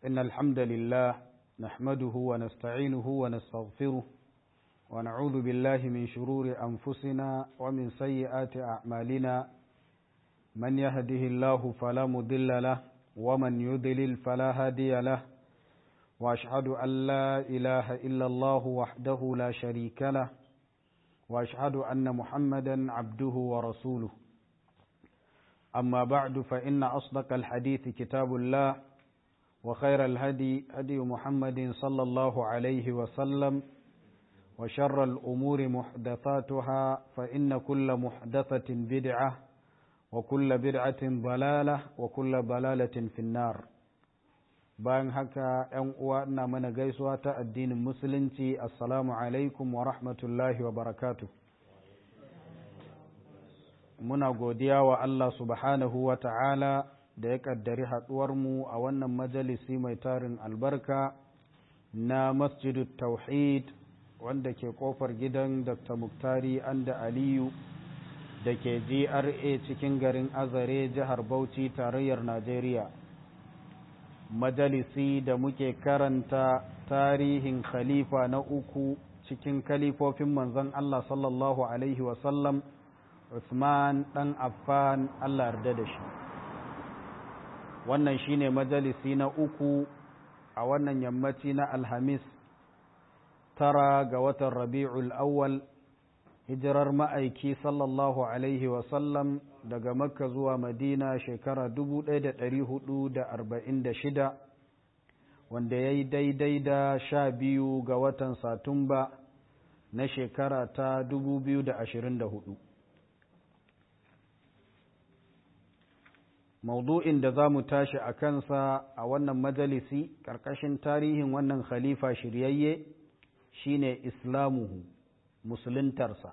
إن الحمد لله نحمده ونستعينه ونستغفره ونعوذ بالله من شرور أنفسنا ومن سيئات أعمالنا من يهده الله فلا مضل له ومن يضلل فلا هادي له وأشهد أن لا إله إلا الله وحده لا شريك له وأشهد أن محمدا عبده ورسوله أما بعد فإن أصدق الحديث كتاب الله وخير الهدي هدي محمد صلى الله عليه وسلم وشر الأمور محدثاتها فإن كل محدثة بدعة وكل بدعة ضلالة وكل ضلالة في النار bayan haka ‘yan uwa ina mana gaisuwa ta addinin musulunci assalamu alaikum wa rahmatullahi wa barakatu muna godiya wa Allah subhanahu wa ta'ala da ya ƙaddari haɗuwarmu a wannan majalisi mai tarin albarka na masjidu tauhid wanda ke ƙofar gidan dr muktari anda aliyu da ke gra cikin garin azare jihar bauchi tarayyar najeriya majalisi da muke karanta tarihin khalifa na uku cikin kalifofin manzon Allah sallallahu Alaihi wasallam Uthman ɗan Affan Allah yarda da shi wannan shine majalisi na uku a wannan yammaci na Alhamis tara ga watan Rabi'ul Awwal hijirar ma'aiki sallallahu Alaihi wasallam daga makka zuwa madina shekara 1446 wanda ya yi daidai da sha biyu ga watan satumba na shekara ta 2024 maudu'in da za mu tashi a kansa a wannan majalisi ƙarƙashin tarihin wannan khalifa shiryayye shine islamuhu musuluntarsa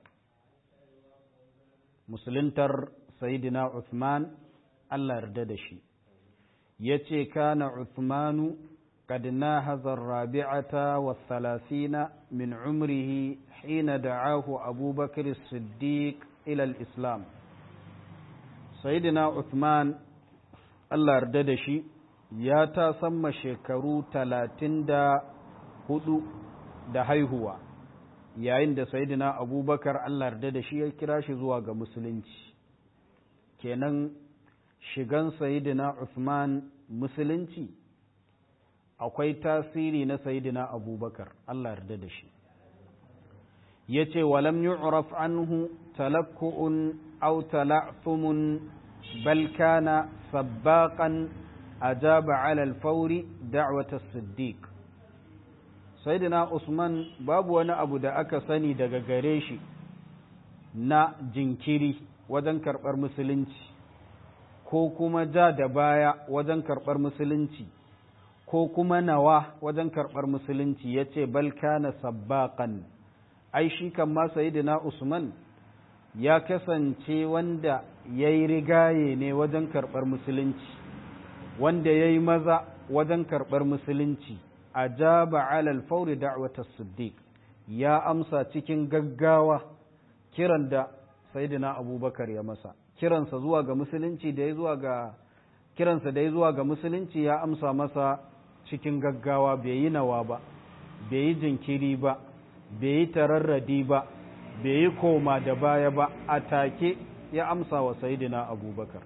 musuluntar sayidina Uthman Allah yarda da shi ya ce kana Uthmanu قد ناهز الرابعة والثلاثين من عمره حين دعاه أبو بكر الصديق إلى الإسلام سيدنا عثمان الله yarda shi ya ta samma shekaru talatin da hudu da haihuwa yayin da sayidina abubakar Allah yarda da shi ya kira shi zuwa ga musulunci kenan shigan sayidina Uthman musulunci akwai tasiri na sayidina abubakar Allah yarda da shi ya ce walam yu'raf anhu talakku'un aw tala'thumun bal kana sabbaqan ajaba 'ala al-fawri da'wat as-siddiq sayyidina Usman babu wani abu da aka sani daga gare shi na jinkiri wajen karɓar musulunci ko kuma ja da baya wajen karɓar musulunci ko kuma nawa wajen karɓar musulunci ya ce balkana sabbaƙan ai shi kan ma sayidina usman ya kasance wanda ya yi rigaye ne wajen karɓar musulunci wanda ya yi maza wajen karɓar musulunci a jaba alal fauri da'watar siddiq ya amsa cikin gaggawa kiran da sayidina abubakar ya masa kiransa zuwa ga musulunci da ya zuwa ga kiransa da ya zuwa ga musulunci ya amsa masa cikin gaggawa bai yi nawa ba bai yi jinkiri ba bai yi tararradi ba bai yi koma da baya ba a take ya amsa wa sayidina abubakar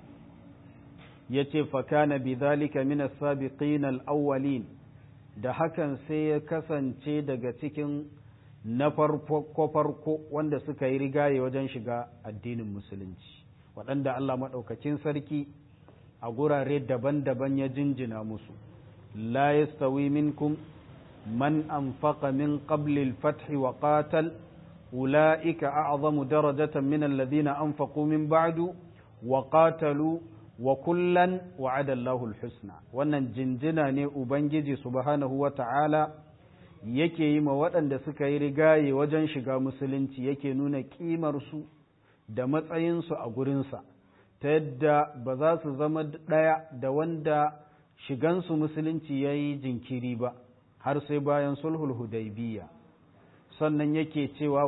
ya ce fakana bi zalika min as-sabiqin al-awwalin da hakan sai ya kasance daga cikin na farko farko wanda suka yi rigaye wajen shiga addinin musulunci waɗanda Allah maɗaukacin sarki a gurare daban-daban ya jinjina musu لا يستوي منكم من أنفق من قبل الفتح وقاتل أولئك أعظم درجة من الذين أنفقوا من بعد وقاتلوا وكلا وعد الله الحسنى wannan jinjina ne ubangiji subhanahu wa ta'ala yake yi ma waɗanda suka yi rigaye wajen shiga musulunci yake nuna ƙimarsu da matsayinsu a gurinsa ta yadda ba za su zama ɗaya da wanda shigansu musulunci ya yi jinkiri ba har sai bayan sulhul hudaybiya sannan yake cewa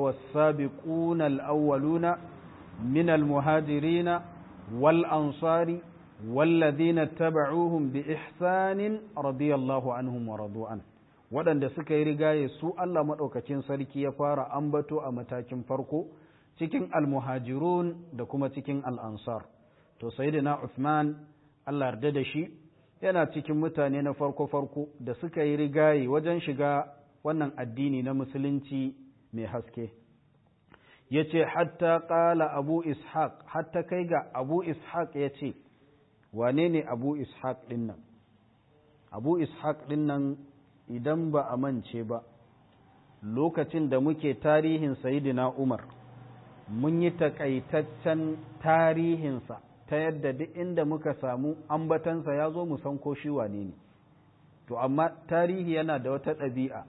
wasabiquna al-awwaluna min al-muhajirina wal ansari والذين اتبعوهم بإحسان رضي الله عنهم ورضوا عنه waɗanda suka yi rigaye su Allah maɗaukacin sarki ya fara ambato a matakin farko cikin almuhajirun da kuma cikin al'ansar to sayyidina Uthman Allah yarda da shi yana cikin mutane na farko-farko da suka yi rigaye wajen shiga wannan addini na musulunci mai haske ya ce hatta ƙala abu ishaq hatta kai ga abu ishaq ya ce wane ne abu ishaq ɗin nan abu ishaq ɗin nan idan ba a mance ba lokacin da muke tarihin sayidina umar mun yi takaitaccen tarihinsa ta yadda duk inda muka samu ambatansa ya zo mu san ko shi wane ne to amma tarihi yana da wata ɗabi'a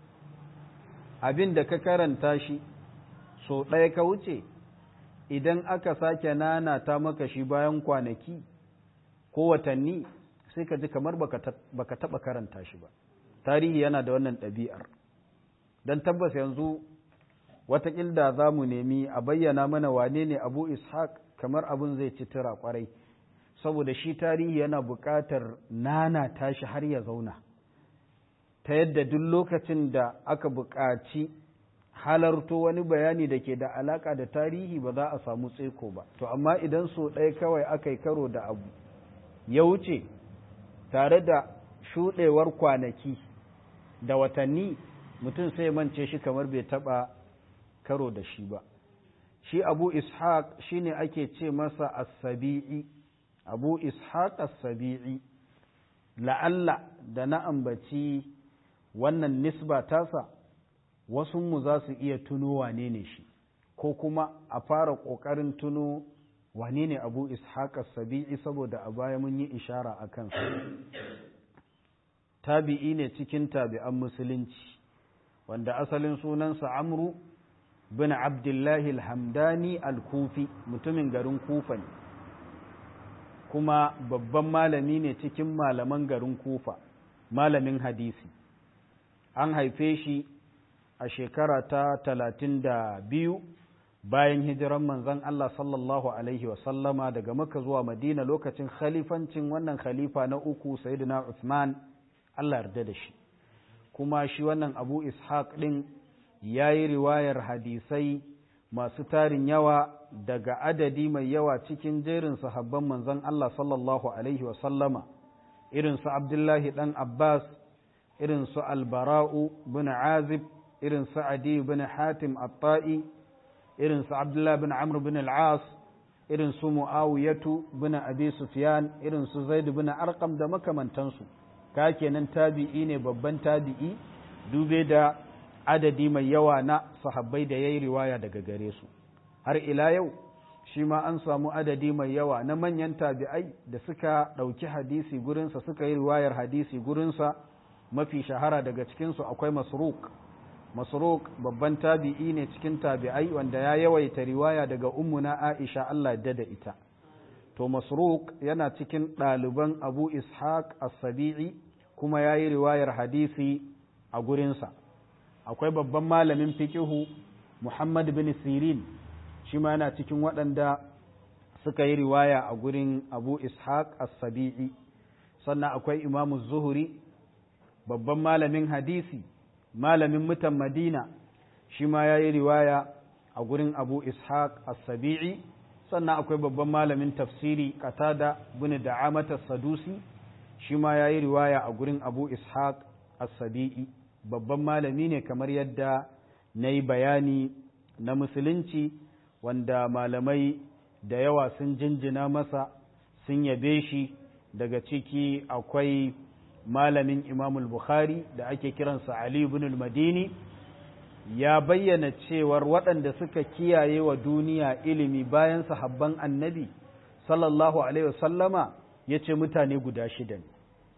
abin da ka karanta shi so ɗaya ka wuce idan aka sake nana ta maka shi bayan kwanaki ko watanni sai ka ji kamar baka taɓa karanta shi ba tarihi yana da wannan ɗabi'ar don tabbas yanzu watakilda za mu nemi a bayyana mana wane ne abu ishaq kamar abin zai ci tura kwarai saboda shi tarihi yana buƙatar nana tashi har ya zauna ta yadda duk lokacin da aka buƙaci halarto wani bayani da ke da alaƙa da tarihi ba za a samu tseko ba to amma idan so ɗaya kawai aka yi karo da abu ya wuce tare da shuɗewar kwanaki da watanni mutum sai mance shi kamar bai taɓa karo da shi ba shi abu ishaq shine ake ce masa as-sabi'i abu ishaq as-sabi'i la'alla da na ambaci wannan nisba tasa wasu mu za su iya tuno wane ne shi ko kuma a fara ƙoƙarin tuno wane ne abu ishaq as-sabi'i saboda a baya mun yi ishara a kansa tabi'i ne cikin tabi'an musulunci wanda asalin sunansa amru bin abdullahi alhamdani al-kufi mutumin garin kufa ne kuma babban malami ne cikin malaman garin kufa malamin hadisi an haife shi a shekara ta talatin da biyu bayan hijiran manzon Allah sallallahu alaihi wasallama daga maka zuwa madina lokacin khalifancin wannan khalifa na uku sayyidina Uthman Allah yarda da shi kuma shi wannan abu ishaq ɗin ya yi riwayar hadisai masu tarin yawa daga adadi mai yawa cikin jerin sahabban manzon Allah sallallahu Alaihi wasallama irin su Abdullahi ɗan Abbas irin su Albara'u bin Azib irin su Adi bin Hatim Atta'i irin su Abdullahi bin Amr bin Al'as irin su Mu'awiyatu bin Abi Sufyan irin su Zaid bin Arqam da makamantansu ka kenan tabi'i ne babban tabi'i dube da adadi mai yawa na sahabbai da ya yi riwaya daga gare su har ila yau shi ma an samu adadi mai yawa na manyan tabi'ai da suka ɗauki hadisi gurinsa suka yi riwayar hadisi gurinsa mafi shahara daga cikinsu akwai masruk masruk babban tabi'i ne cikin tabi'ai wanda ya yawaita riwaya daga ummuna aisha allah da da ita to masruk yana cikin ɗaliban abu ishaq as-sabi'i kuma ya yi riwayar hadisi a gurinsa akwai babban malamin fikihu muhammad bin sirin shi ma yana cikin waɗanda suka yi riwaya a gurin abu ishaq as-sabi'i sannan akwai imamu zuhuri babban malamin hadisi malamin mutan madina shi ma ya yi riwaya a gurin abu ishaq as-sabi'i sannan akwai babban malamin tafsiri qatada bin da'amata sadusi shi ma ya yi riwaya a gurin abu ishaq as-sabi'i babban malami ne kamar yadda na yi bayani na musulunci wanda malamai da yawa sun jinjina masa sun yabe shi daga ciki akwai malamin imamul bukhari da ake kiransa ali ibn al-madini ya bayyana cewar waɗanda suka kiyaye wa duniya ilimi bayan sahabban annabi sallallahu alaihi wasallama ya ce mutane guda shida ne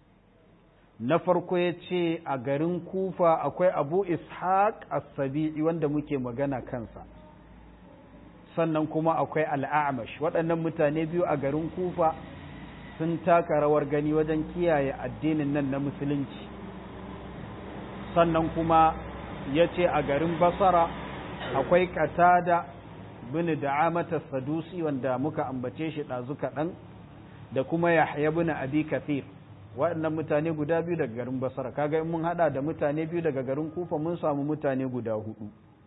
na farko ya ce a garin kufa akwai abu ishaq as-sabi'i wanda muke magana kansa sannan kuma akwai al'amash waɗannan mutane biyu a garin kufa sun taka rawar gani wajen kiyaye addinin nan na musulunci sannan kuma ya ce a garin basara akwai katada bin da'amata sadusi wanda muka ambace shi ɗazu kaɗan da kuma yahya ibn abi kathir waɗannan mutane guda biyu daga garin basra kaga in mun hada da mutane biyu daga garin kufa mun samu mutane guda hudu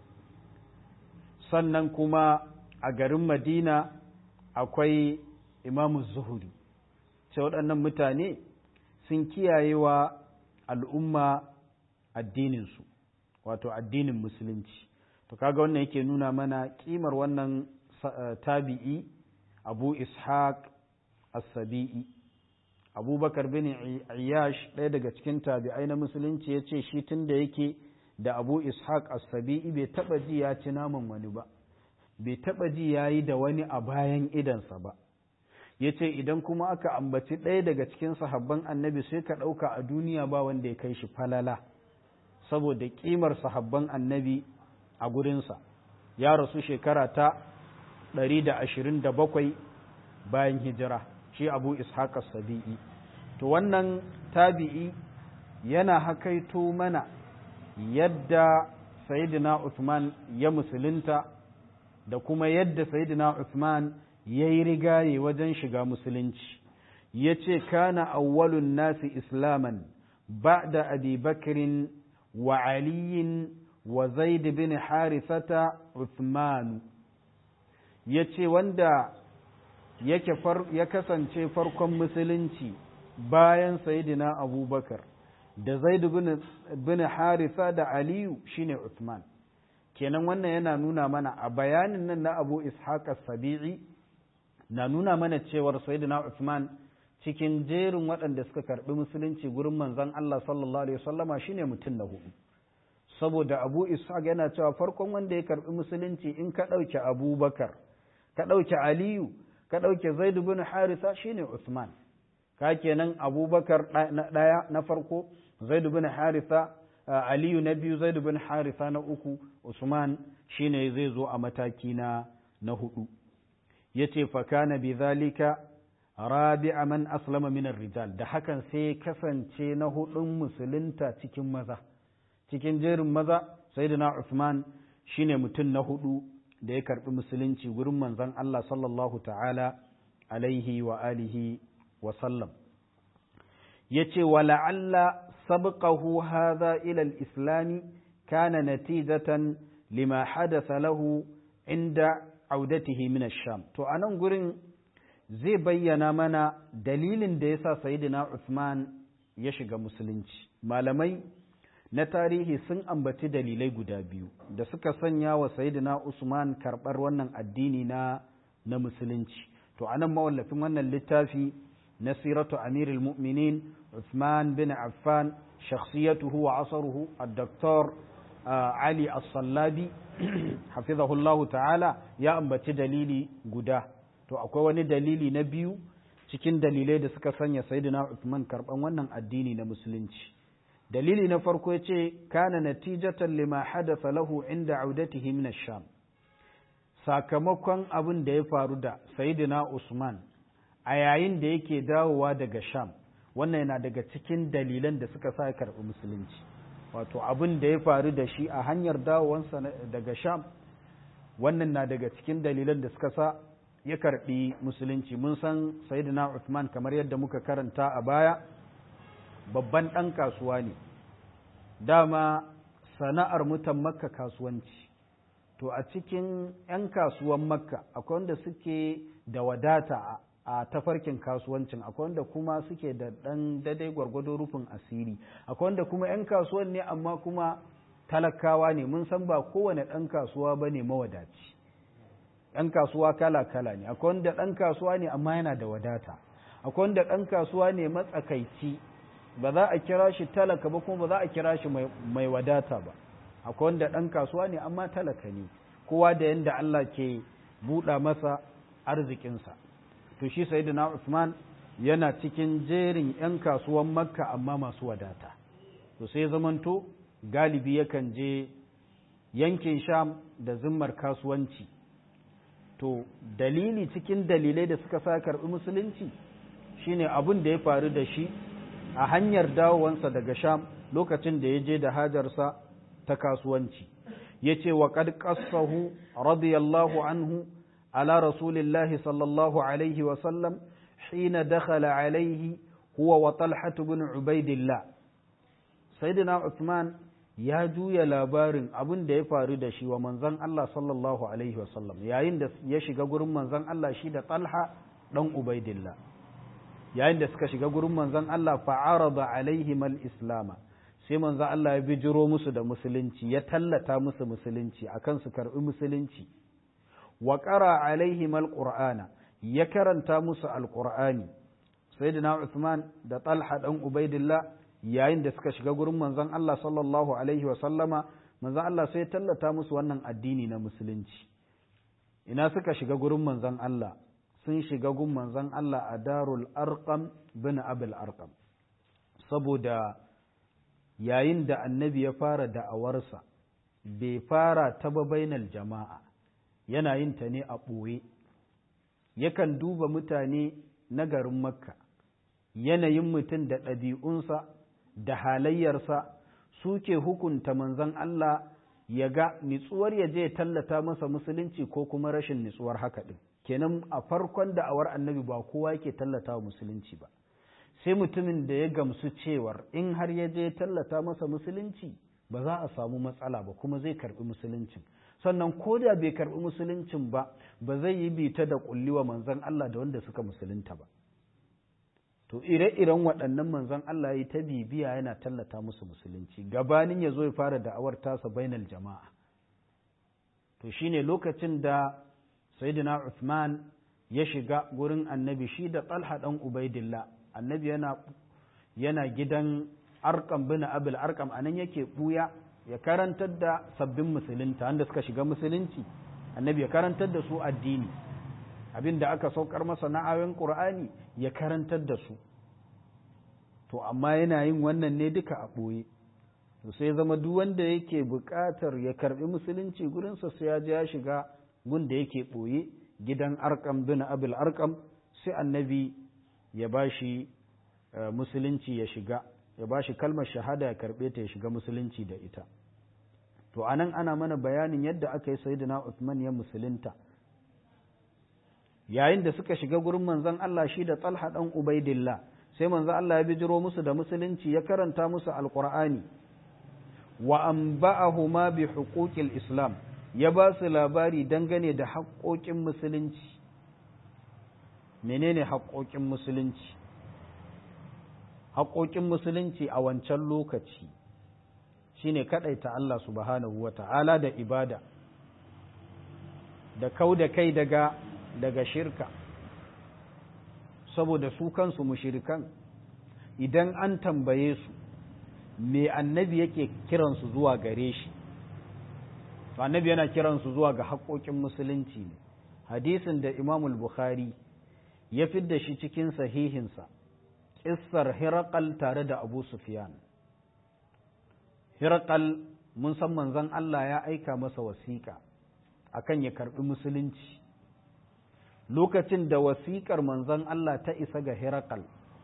sannan kuma a garin madina akwai imamu zuhuri ce waɗannan mutane sun kiyaye wa al'umma addininsu wato addinin musulunci to kaga wannan yake nuna mana kimar wannan tabi'i abu ishaq as-sabi'i abubakar bin iyash ɗaya daga cikin tabi'ai na musulunci ya ce shi tun da yake da abu ishaq as-sabi'i bai taɓa ji ya ci naman wani ba bai taɓa ji ya yi da wani a bayan idansa ba ya ce idan kuma aka ambaci ɗaya daga cikin sahabban annabi sai ka ɗauka a duniya ba wanda ya kai shi falala saboda ƙimar sahabban annabi a gurinsa ya rasu shekara ta 127 bayan hijira shi abu ishaq sabi'i to wannan tabi'i yana hakaito mana yadda sayyidina Uthman ya musulunta da kuma yadda sayyidina Uthman ya yi rigaye wajen shiga musulunci ya ce kana awwalun nasi islaman ba'da abi bakrin wa aliyin wa zaid bin harithata Uthman ya ce wanda yake ya kasance farkon musulunci bayan sayyidina abubakar da zaid bin haritha da aliyu shine Uthman kenan wannan yana nuna mana a bayanin nan na abu ishaq as-sabi'i na nuna mana cewar sayyidina Uthman cikin jerin waɗanda suka karɓi musulunci gurin manzon Allah sallallahu alaihi wasallama shine mutum na hudu saboda Abu Ishaq yana cewa farkon wanda ya karɓi musulunci in ka ɗauke Abubakar ka ɗauke Aliyu ka ɗauke Zaid bin Haritha shine Uthman ka kenan Abubakar na ɗaya na farko Zaid bin Haritha Aliyu na biyu Zaid bin Haritha na uku Usman shine zai zo a mataki na na hudu yace fa kana bidhalika rabi'a man aslama min rijal da hakan sai kasance na hudun musulunta cikin maza cikin jerin maza sayyidina Uthman shine mutum na hudu da ya karbi musulunci gurin manzon Allah sallallahu ta'ala alaihi wa alihi wa sallam yace wa la'alla sabqahu hadha ila al-islam kana natijatan lima hadatha lahu inda audatihi min ash-sham to anan gurin zai bayyana mana dalilin da yasa sayyidina Uthman ya shiga musulunci malamai na tarihi sun ambaci dalilai guda biyu da suka sanya wa sayyidina Usman karɓar wannan addini na na musulunci to anan mawallafin wannan littafi na siratu amirul mu'minin Uthman bin Affan shakhsiyatuhu wa asaruhu ad-doktor Ali As-Sallabi hafizahullahu ta'ala ya ambaci dalili guda to akwai wani dalili na biyu cikin dalilai da suka sanya sayyidina Uthman karɓan wannan addini na musulunci dalili na farko ya ce kana natijatan lima hadatha lahu inda audatihi min sham sakamakon abin da ya faru da sayyidina Usman a yayin da yake dawowa daga sham wannan yana daga cikin dalilan da suka sa ya karɓi musulunci wato abin da ya faru da shi a hanyar dawowansa daga sham wannan na daga cikin dalilan da suka sa ya karɓi musulunci mun san sayyidina Uthman kamar yadda muka karanta a baya babban ɗan kasuwa ne dama sana'ar mutan makka kasuwanci to a cikin 'yan kasuwan makka akwai wanda suke da wadata a tafarkin kasuwancin akwai wanda kuma suke da ɗan daidai gwargwado rufin asiri akwai wanda kuma 'yan kasuwan ne amma kuma talakawa ne mun san ba kowane ɗan kasuwa ba ne mawadaci 'yan kasuwa kala-kala ne akwai wanda ɗan kasuwa ne amma yana da wadata akwai wanda ɗan kasuwa ne matsakaici ba za a kira shi talaka ba kuma ba za a kira shi mai wadata ba akwai wanda ɗan kasuwa ne amma talaka ne kowa da yadda Allah ke buɗa masa arzikinsa to shi sayyidina Usman yana cikin jerin 'yan kasuwan makka amma masu wadata to sai zamanto galibi yakan je yankin sham da zimmar kasuwanci to dalili cikin dalilai da suka sa karɓi musulunci shine abin da ya faru da shi a hanyar dawowansa daga sham lokacin da ya je da hajarsa ta kasuwanci ya ce wa ƙad ƙasahu radiyallahu anhu ala rasulillahi sallallahu alaihi wasallam hina dakhala alaihi huwa wa talhat ibn ubaidillah sayyidina Uthman ya juya labarin abin da ya faru da shi wa manzon Allah sallallahu alaihi wasallam yayin da ya shiga gurin manzon Allah shi da Talha dan Ubaidillah yayin da suka shiga gurin manzon Allah fa'arada alaihim al-islam sai manzon Allah ya bijiro musu da musulunci ya tallata musu musulunci akan su karbi musulunci wa qara alaihim al-qur'ana ya karanta musu al-qur'ani sayyidina Uthman da Talha dan Ubaidillah yayin da suka shiga gurin manzon Allah sallallahu alaihi wa sallama manzon Allah sai ya tallata musu wannan addini na musulunci ina suka shiga gurin manzon Allah sun shiga gun manzon Allah a darul arqam bin abul arqam saboda yayin da annabi ya fara da'awarsa bai fara ta bainal jama'a yana yin ta ne a ɓoye yakan duba mutane na garin makka yanayin mutum da ɗabi'unsa da halayyarsa suke hukunta manzon Allah ya ga nitsuwar ya je tallata masa musulunci ko kuma rashin nitsuwar haka ɗin kenan a farkon da'awar annabi ba kowa yake tallata wa musulunci ba sai mutumin da ya gamsu cewar in har ya je tallata masa musulunci ba za a samu matsala ba kuma zai karbi musuluncin sannan ko da bai karbi musuluncin ba ba zai yi bita da kulliwa manzon Allah da wanda suka musulunta ba to ire-iren waɗannan manzon Allah ya ta bibiya yana tallata musu musulunci gabanin ya zo ya fara da'awar tasa bainal jama'a to shine lokacin da sayyidina Uthman ya shiga gurin annabi shi da Talha dan Ubaidillah annabi yana yana gidan Arqam bin Abil Arqam anan yake buya ya karantar da sabbin musulunta wanda suka shiga musulunci annabi ya karantar da su addini abin da aka saukar masa na ayoyin Qur'ani ya karantar da su to amma yana yin wannan ne duka a ɓoye to sai zama duk wanda yake buƙatar ya karbi musulunci gurinsa sai ya je ya shiga gun da yake ɓoye gidan arkam bin abil arkam sai annabi ya ba shi musulunci ya shiga ya ba shi kalmar shahada ya karɓe ta ya shiga musulunci da ita to anan ana mana bayanin yadda aka yi sayyidina Uthman ya musulunta yayin da suka shiga gurin manzon Allah shi da Talha dan Ubaidillah sai manzon Allah ya bijiro musu da musulunci ya karanta musu alqur'ani wa anba'ahuma bi huquqil islam ya ba su labari dangane da haƙoƙin musulunci menene haƙoƙin musulunci haƙoƙin musulunci a wancan lokaci shine kaɗaita Allah subhanahu wa ta'ala da ibada da kau da kai daga daga shirka saboda su kansu mushirikan idan an tambaye su me annabi yake kiransu zuwa gare shi annabi yana kiransu zuwa ga haƙoƙin musulunci ne hadisin da imamul bukhari ya fidda shi cikin sahihinsa ƙissar hirakal tare da abu sufyan hirakal mun san manzon Allah ya aika masa wasiƙa akan ya karɓi musulunci lokacin da wasiƙar manzon Allah ta isa ga hirakal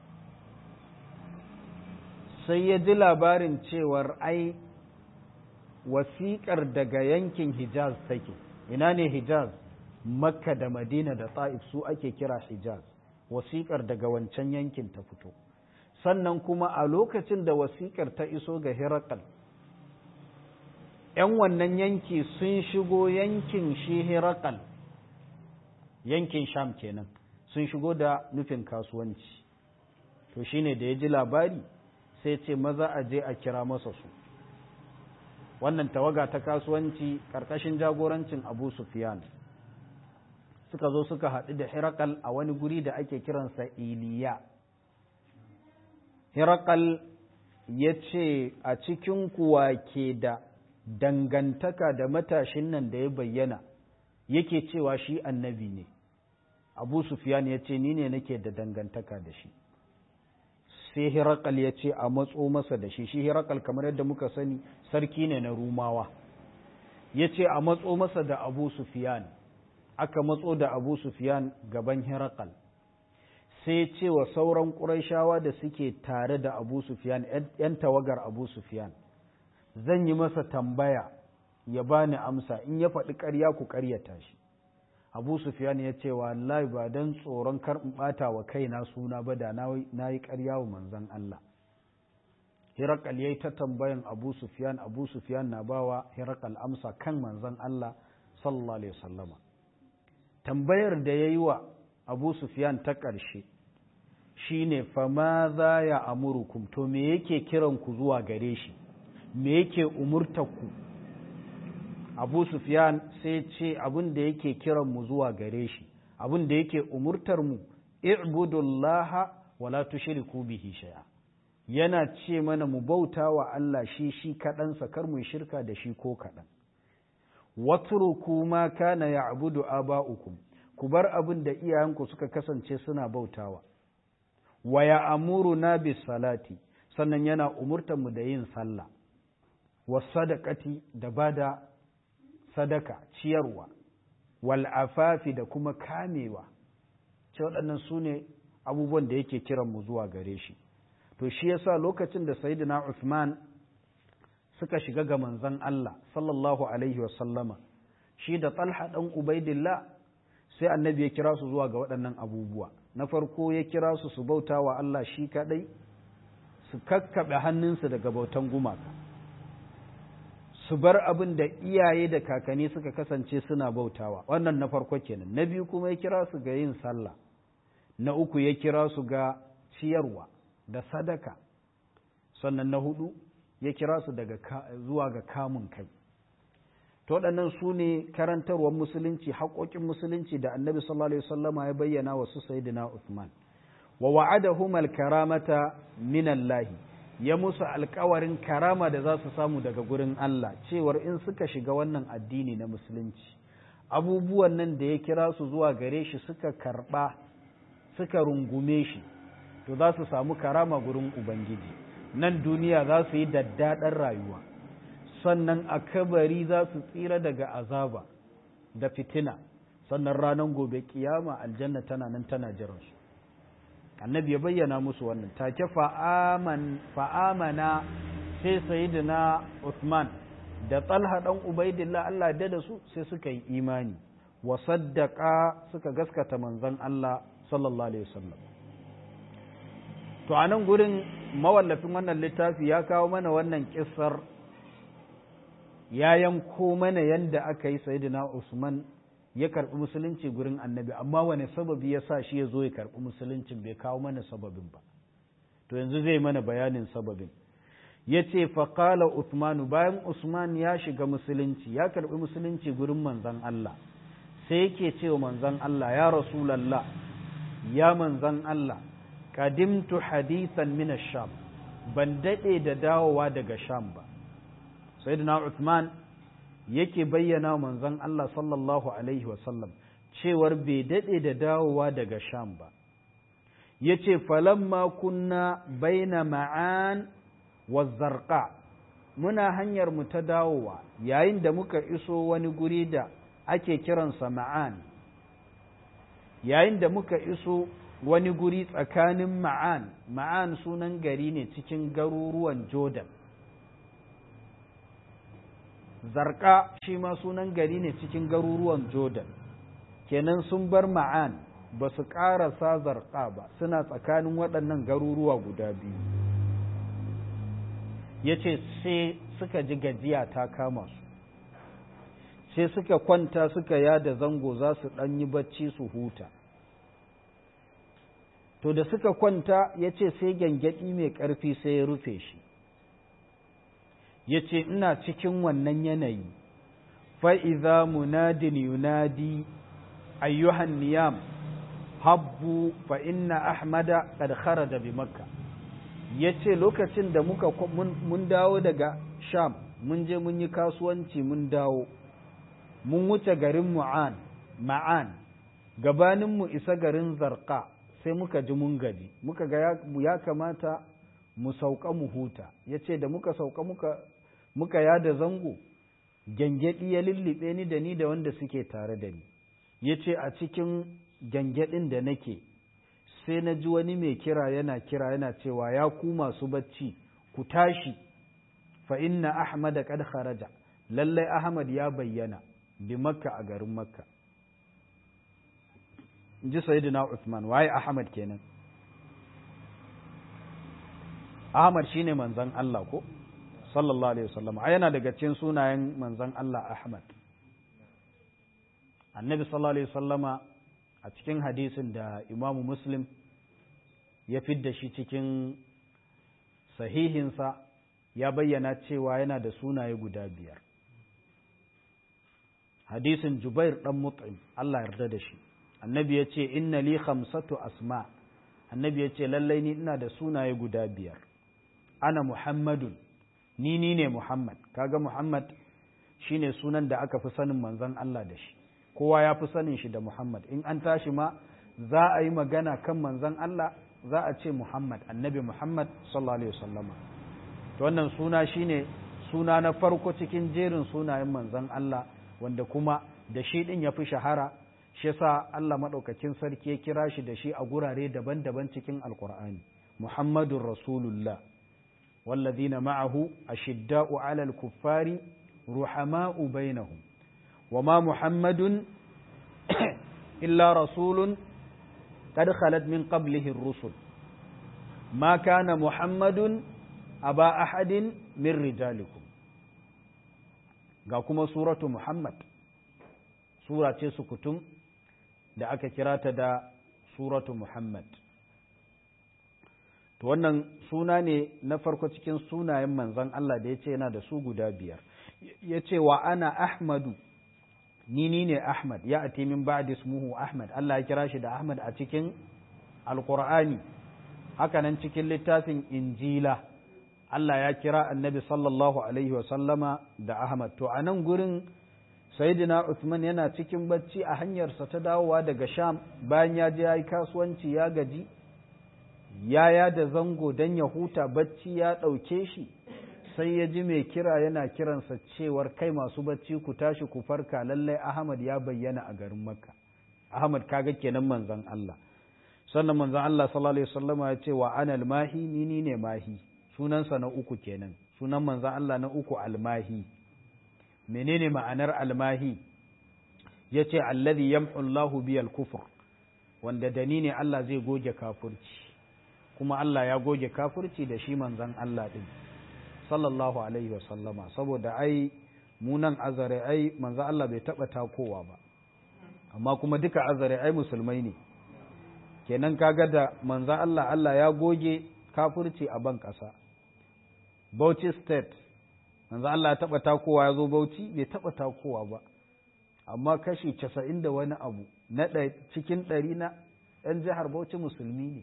sai ya ji labarin cewar ai wasiƙar daga yankin Hijaz take, ina ne Hijaz, Makka da Madina da Ta'if su ake kira Hijaz, wasiƙar daga wancan yankin ta fito. Sannan kuma a lokacin da wasiƙar ta iso ga Herakal, ‘yan wannan yanki sun shigo yankin shi Herakal, yankin Sham kenan, sun shigo da nufin kasuwanci. To shine da ya ji labari sai ce maza a je a kira masa su. wannan tawaga ta kasuwanci ƙarƙashin jagorancin abu sufyan suka zo suka haɗu da hirakal a wani guri da ake kiransa iliya hirakal ya ce a cikin kuwa ke da dangantaka da matashin nan da ya bayyana yake cewa shi annabi ne abu sufyan ya ce ni ne nake da dangantaka da shi sai hirakal ya ce a matso masa da shi shi hirakal kamar yadda muka sani sarki ne na rumawa ya ce a matso masa da abu sufiyan aka matso da abu sufiyan gaban hirakal sai ce wa sauran ƙuraishawa da suke tare da abu sufiyan ‘yan tawagar abu sufiyan zan yi masa tambaya ya bani amsa in ya faɗi ƙarya ku ƙaryata shi abu sufyan ya ce wallahi ba don tsoron kar in ɓata wa kaina suna ba da na yi ƙarya wa manzon Allah Hirakal ya yi ta tambayan Abu Sufyan, Abu Sufyan na bawa Hirakal amsa kan manzon Allah sallallahu Alaihi wasallama. Tambayar da ya yi wa Abu Sufyan ta ƙarshe shi ne fama za ya amurukum to me yake kiran ku zuwa gare shi, me yake umurtaku. Abu Sufyan sai ce abin da yake kiran mu zuwa gare shi, abin da yake umurtar mu, i'budullaha wala tushriku bihi shay'a. yana ce mana mu bauta wa Allah shi shi kaɗansa kar mu shirka da shi ko kaɗan. Watruku ma kana ya'budu aba'ukum ku bar abin da iyayenku suka kasance suna bautawa. Wa ya'muruna bis salati sannan yana umurtar mu da yin sallah. Was sadaqati da bada sadaka ciyarwa wal afafi da kuma kamewa. Ce waɗannan su ne abubuwan da yake kiran mu zuwa gare shi. to shi yasa lokacin da sayyidina Uthman suka shiga ga manzon Allah sallallahu alaihi wasallama shi da Talha dan Ubaidillah sai annabi ya kira su zuwa ga waɗannan abubuwa na farko ya kira su su bauta wa Allah shi kadai su kakkaɓe hannunsu daga bautan gumaka su bar abin da iyaye da kakanni suka kasance suna bautawa wannan na farko kenan na biyu kuma ya kira su ga yin sallah na uku ya kira su ga ciyarwa da sadaka sannan na hudu ya kira su daga zuwa ga kamun kai to waɗannan su ne karantarwar musulunci haƙoƙin musulunci da annabi sallallahu alaihi wasallama ya bayyana wa su sayyidina Uthman wa wa'adahum al-karamata min Allah ya musu alƙawarin karama da za su samu daga gurin Allah cewar in suka shiga wannan addini na musulunci abubuwan nan da ya kira su zuwa gare shi suka karɓa suka rungume shi to za su samu karama gurin Ubangiji nan duniya za su yi daddaɗar rayuwa sannan a kabari za su tsira daga azaba da fitina sannan ranar gobe kiyama aljanna tana nan tana jiransu annabi ya bayyana musu wannan take fa'amana sai sayidina Uthman da talha ɗan ubaidillah Allah da su sai suka yi imani wa saddaka suka gaskata manzon Allah sallallahu alaihi wasallam to a nan gurin mawallafin wannan littafi ya kawo mana wannan kissar ya yanko mana yadda aka yi sayidina Usman ya karɓi musulunci gurin annabi amma wane sababi ya sa shi ya zo ya karɓi musuluncin bai kawo mana sababin ba to yanzu zai mana bayanin sababin ya ce faƙala Usmanu bayan Usman ya shiga musulunci ya karɓi musulunci gurin manzan Allah sai yake cewa manzan Allah ya rasulallah ya manzan Allah kadimtu hadisan min sham ban daɗe da dawowa daga sham ba sayyidina Uthman yake bayyana manzon Allah sallallahu alaihi wasallam cewar bai daɗe da dawowa daga sham ba yace falamma kunna baina ma'an wa zarqa muna hanyar mu ta dawowa yayin da muka iso wani guri da ake kiransa ma'an yayin da muka iso wani guri tsakanin ma'an ma'an sunan gari ne cikin garuruwan jordan zarka shi ma sunan gari ne cikin garuruwan jordan kenan sun bar ma'an ba su ƙarasa zarka ba suna tsakanin waɗannan garuruwa guda biyu ya ce sai suka ji gajiya ta kama su sai suka kwanta suka yada zango za su ɗan yi bacci su huta to da suka kwanta ya ce sai gyangyaɗi mai ƙarfi sai ya rufe shi ya ce ina cikin wannan yanayi fa'iza munadin yunadi ayyuhan niyam habbu fa inna ahmada kad kharaja bi makka ya ce lokacin da muka mun dawo daga sham mun je mun yi kasuwanci mun dawo mun wuce garin mu'an ma'an gabaninmu isa garin zarqa sai muka ji mun gaji muka ga ya kamata mu sauka mu huta ya ce da muka sauka muka muka yada zango gyangyaɗi ya lullube ni da ni da wanda suke tare da ni ya ce a cikin gyangyaɗin da nake sai na ji wani mai kira yana kira yana cewa ya ku masu bacci ku tashi fa inna ahmad qad kharaja lallai ahmad ya bayyana bi makka a garin makka in ji sayyidina Uthman waye Ahmad kenan Ahmad shine manzon Allah ko sallallahu alaihi wasallam ai yana daga cikin sunayen manzon Allah Ahmad Annabi sallallahu alaihi wasallama a cikin hadisin da Imam Muslim ya fidda shi cikin sahihinsa ya bayyana cewa yana da sunaye guda biyar hadisin Jubair dan Mut'im Allah yarda da shi annabi ya ce inna li khamsatu asma annabi ya ce lallai ni ina da sunaye guda biyar ana muhammadun ni ni ne muhammad kaga muhammad shine sunan da aka fi sanin manzon Allah da shi kowa ya fi sanin shi da muhammad in an tashi ma za a yi magana kan manzon Allah za a ce muhammad annabi muhammad sallallahu alaihi wasallama to wannan suna shine suna na farko cikin jerin sunayen manzon Allah wanda kuma da shi din ya fi shahara shi yasa Allah maɗaukakin sarki ya kira shi da shi a gurare daban-daban cikin alkur'ani muhammadun rasulullah والذين معه أشداء على الكفار رحماء بينهم وما محمد إلا رسول قد خلت من قبله الرسل ما كان محمد أبا أحد من رجالكم قاكم سورة محمد sura ce sukutun da aka kira ta da suratu Muhammad. To wannan suna ne na farko cikin sunayen manzan Allah da ya ce yana da su guda biyar. Ya ce wa ana Ahmadu, ni ni ne Ahmad, ya ati min ba'di ismuhu Ahmad, Allah ya kira shi da Ahmad a cikin Alƙur'ani, hakanan cikin littafin Injila. Allah ya kira annabi sallallahu Alaihi wasallama da Ahmad. To a nan gurin Sayyidina Uthman yana cikin bacci a hanyarsa ta dawowa daga Sham bayan ya je ya yi kasuwanci ya gaji, ya yada zango don ya huta bacci ya ɗauke shi, sai ya ji mai kira yana kiransa cewar kai masu bacci ku tashi ku farka lallai Ahmad ya bayyana a garin Makka. Ahmad kaga kenan manzon Allah. Sannan manzon Allah sallallahu alaihi wasallama ya ce wa anal mahi ni ni ne mahi. Sunansa na uku kenan. Sunan manzon Allah na uku almahi. menene ma'anar almahi ya ce alladhi yamhu Allahu biyal kufur wanda da ni ne Allah zai goge kafurci kuma Allah ya goge kafurci da shi manzan Allah din sallallahu alaihi wasallama saboda ai munan azare ai manzan Allah bai taba takowa ba amma kuma duka azare ai musulmai ne kenan kaga da manzan Allah Allah ya goge kafurci a ban ƙasa Bauchi state manzo Allah ya taba takowa ya zo Bauchi bai taba takowa ba amma kashi casa'in da wani abu na cikin ɗari na ɗan jihar Bauchi musulmi ne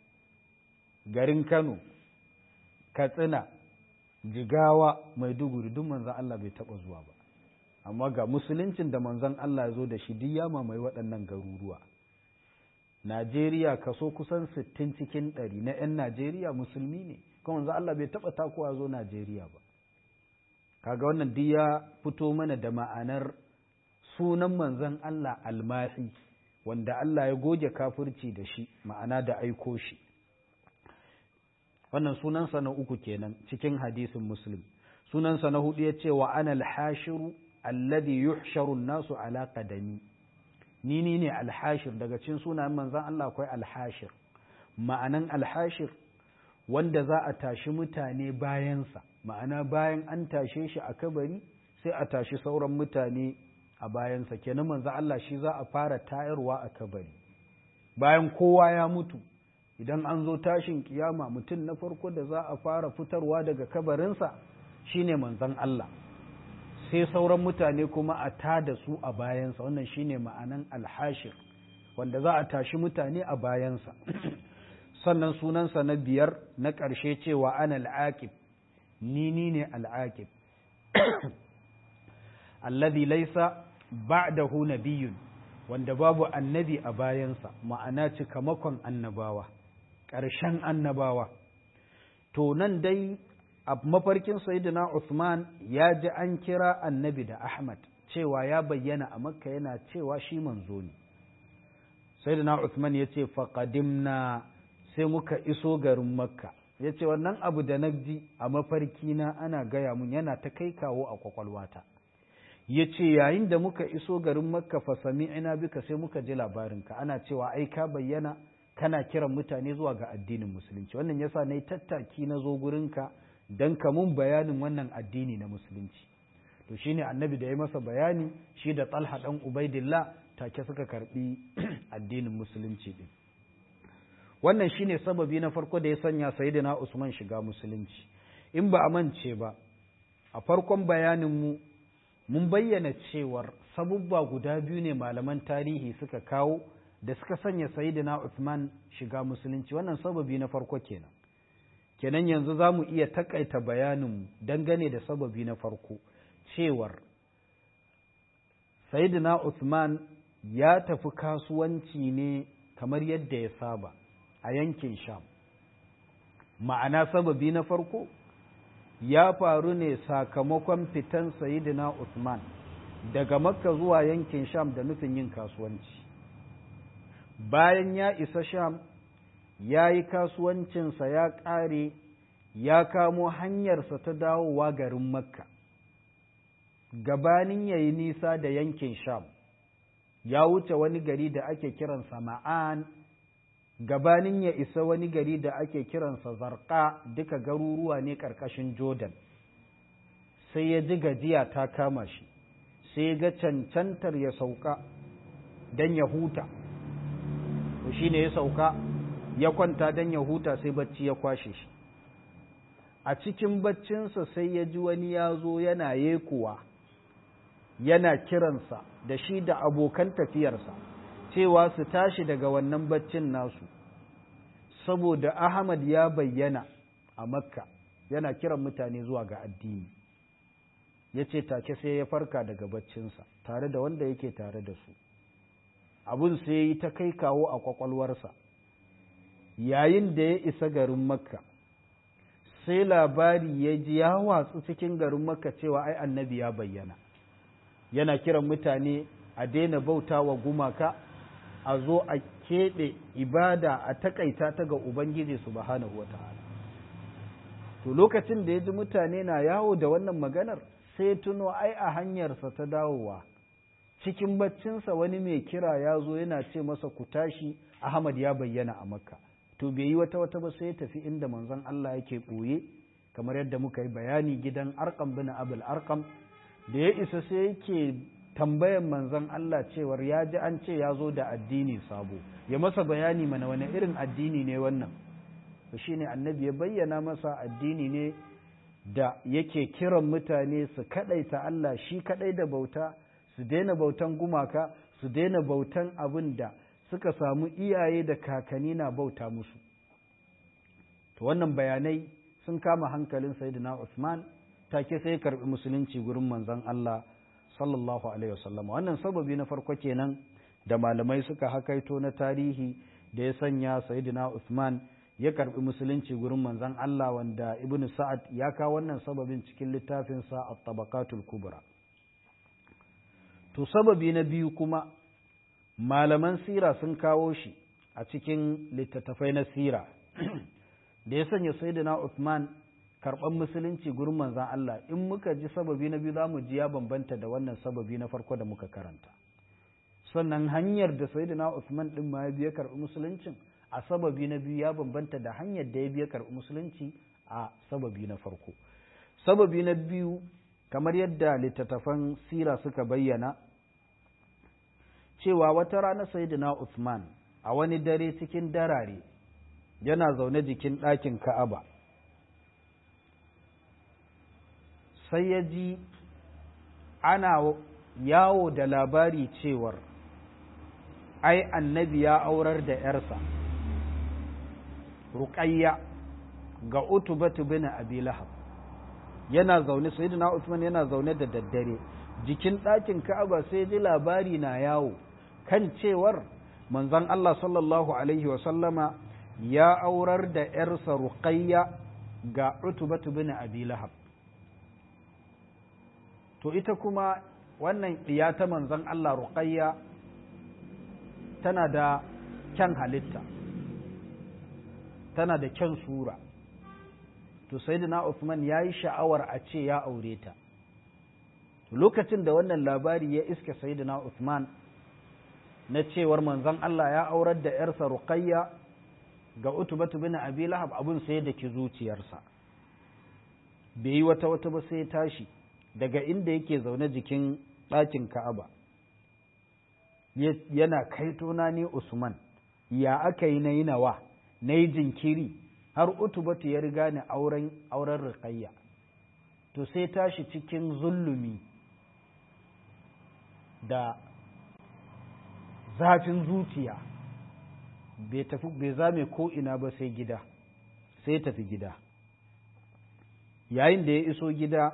garin Kano Katsina Jigawa Maiduguri duk manzon Allah bai taba zuwa ba amma ga musuluncin da manzon Allah ya zo da shi duk ya mamaye waɗannan garuruwa Najeriya kaso kusan sittin cikin ɗari na 'yan Najeriya musulmi ne kuma manzon Allah bai taba takowa zo Najeriya ba kaga wannan duk ya fito mana da ma'anar sunan manzon Allah almahi wanda Allah ya goge kafirci da shi ma'ana da aiko shi wannan sunansa na uku kenan cikin hadisin muslim sunansa na hudu ya ce wa ana alhashiru alladhi yuhsharu nasu ala qadami ni ni ne alhashir daga cikin sunayen manzon Allah akwai alhashir ma'anan alhashir wanda za a tashi mutane bayansa ma'ana bayan an tashe shi a kabari sai a tashi sauran mutane a bayansa kenan manzo Allah shi za a fara tayarwa a kabari bayan kowa ya mutu idan an zo tashin kiyama mutum na farko da za a fara fitarwa daga kabarinsa shine manzon Allah sai sauran mutane kuma a tada su a bayansa wannan shine ma'anan alhashir wanda za a tashi mutane a bayansa sannan sunansa na biyar na ƙarshe cewa ana al'aqib ni ni ne al'aqib alladhi laysa ba'dahu nabiyyun wanda babu annabi a bayansa ma'ana cikamakon annabawa ƙarshen annabawa to nan dai a mafarkin sayyidina Uthman ya ji an kira annabi da Ahmad cewa ya bayyana a makka yana cewa shi manzo ne sayyidina Uthman ya ce faqadimna sai muka iso garin makka ya ce wannan abu da na ji a mafarki na ana gaya mun yana ta kai kawo a kwakwalwata ya ce yayin da muka iso garin makka fa sami'ina bika sai muka ji labarinka ana cewa ai ka bayyana kana kiran mutane zuwa ga addinin musulunci wannan yasa na yi tattaki na zo gurinka don ka mun bayanin wannan addini na musulunci to shine annabi da ya masa bayani shi da talha dan ubaidillah take suka karbi addinin musulunci din wannan shine sababi na farko da ya sanya sayyidina usman shiga musulunci in ba a mance ba a farkon bayanin mu mun bayyana cewar sabubba guda biyu ne malaman tarihi suka kawo da suka sanya sayyidina usman shiga musulunci wannan sababi na farko kenan kenan yanzu za mu iya takaita bayaninmu dangane da sababi na farko cewar Sayyidina Uthman ya tafi kasuwanci ne kamar yadda ya saba a yankin Sham. Ma'ana sababi na farko ya faru ne sakamakon fitan Sayyidina Uthman daga Makka zuwa yankin Sham da nufin yin kasuwanci. Bayan ya isa Sham, ya yi kasuwancinsa ya ƙare, ya kamo hanyarsa ta dawowa garin Makka. gabanin ya yi nisa da yankin Sham, ya wuce wani gari da ake kiransa Ma'an, gabanin ya isa wani gari da ake kiransa Zarqa duka garuruwa ne ƙarƙashin Jordan. Sai ya ji gajiya ta kama shi, sai ya ga cancantar ya sauka don ya huta. To shi ne ya sauka, ya kwanta don ya huta sai bacci ya kwashe shi. A cikin baccinsa sai ya ji wani ya zo yana yekuwa. yana kiransa da shi da abokan tafiyarsa cewa su tashi daga wannan baccin nasu saboda Ahmad ya bayyana a Makka yana kiran mutane zuwa ga addini ya ce take sai ya farka daga baccinsa tare da wanda yake tare da su abun sai ya yi ta kai kawo a kwakwalwarsa yayin da ya isa garin Makka sai labari ya ji ya watsu cikin garin Makka cewa ai annabi ya bayyana yana kiran mutane a daina bauta wa gumaka a zo a keɓe ibada a takaita ta ga Ubangiji subhanahu wa ta'ala. To lokacin da ya ji mutane na yawo da wannan maganar sai tuno ai a hanyarsa ta dawowa cikin baccinsa wani mai kira ya zo yana ce masa ku tashi Ahmad ya bayyana a Makka. To bai yi wata wata ba sai ya tafi inda manzon Allah yake ɓoye kamar yadda muka yi bayani gidan Arqam bin Abul Arqam da ya isa sai yake tambayan manzon Allah cewar ya ji an ce ya zo da addini sabo ya masa bayani mana wani irin addini ne wannan to shine annabi ya bayyana masa addini ne da yake kiran mutane su kadaita Allah shi kadai da bauta su daina bautan gumaka su daina bautan abin da suka samu iyaye da kakanni na bauta musu to wannan bayanai sun kama hankalin sayyidina Usman take sai karbi musulunci gurin manzon Allah sallallahu alaihi wasallam wannan sababi na farko kenan da malamai suka hakaito na tarihi da ya sanya sayyidina Uthman ya karbi musulunci gurin manzon Allah wanda Ibn Sa'ad ya kawo wannan sababin cikin littafin sa At-Tabaqatul Kubra to sababi na biyu kuma malaman sira sun kawo shi a cikin littattafai na sira da ya sanya sayyidina Uthman karɓar musulunci gurin manzan Allah in muka ji sababi na biyu za mu ji ya bambanta da wannan sababi na farko da muka karanta sannan hanyar da sayyidina Usman din ma ya biya karɓi musuluncin a sababi na biyu ya bambanta da hanyar da ya biya karɓi musulunci a sababi na farko sababi na biyu kamar yadda littattafan sira suka bayyana cewa wata rana sayyidina Usman a wani dare cikin darare yana zaune jikin ɗakin Ka'aba sai ya ji ana yawo da labari cewar ai annabi ya aurar da ‘yarsa ruƙayya ga utubatu bin abi lahab yana zaune sayyidina Usman yana zaune da daddare jikin ɗakin Ka'aba sai ji labari na yawo kan cewar manzon Allah sallallahu alaihi wa sallama ya aurar da ‘yarsa ruƙayya ga utubatu bin abi lahab to ita kuma wannan ɗiya ta manzon Allah ruqayya tana da kyan halitta tana da kyan sura to sayyidina Uthman ya yi sha'awar a ce ya aure ta lokacin da wannan labari ya iske sayyidina Uthman na cewar manzon Allah ya aurar da ‘yarsa Ruqayya ga Utubatu bin Abi Lahab abin sai da ki zuciyarsa bai yi wata wata ba sai tashi daga inda yake zaune jikin ɗakin Ka'aba yana kaitona ne Usman ya aka yi na yi nawa na yi jinkiri har Utubatu ya riga ni auren auren Ruqayya to sai tashi cikin zullumi da zafin zuciya bai tafi bai zame ko ina ba sai gida sai tafi gida yayin da ya iso gida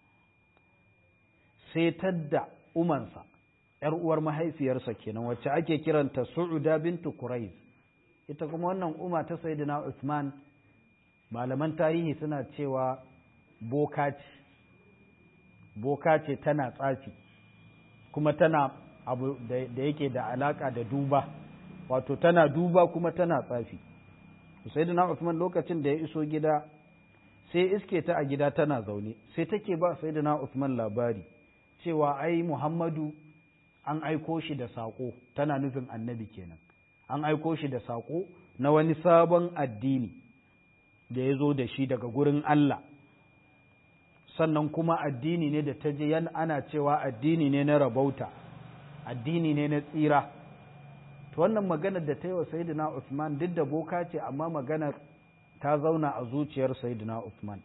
sai tadda umansa ‘yar uwar mahaifiyarsa kenan wacce ake kiranta su'uda bintu Quraiz ita kuma wannan uma ta sayyidina Uthman malaman tarihi suna cewa boka ce boka ce tana tsafi kuma tana abu da yake da alaka da duba wato tana duba kuma tana tsafi sayyidina Uthman lokacin da ya iso gida sai iske ta a gida tana zaune sai take ba sayyidina Uthman labari cewa ai Muhammadu an aiko shi da saƙo tana nufin annabi kenan an aiko shi da saƙo na wani sabon addini da ya zo da shi daga gurin Allah sannan kuma addini ne da ta je yan ana cewa addini ne na rabauta addini ne na tsira to wannan maganar da ta yi wa sayyidina Uthman duk da boka ce amma maganar ta zauna a zuciyar sayyidina Uthman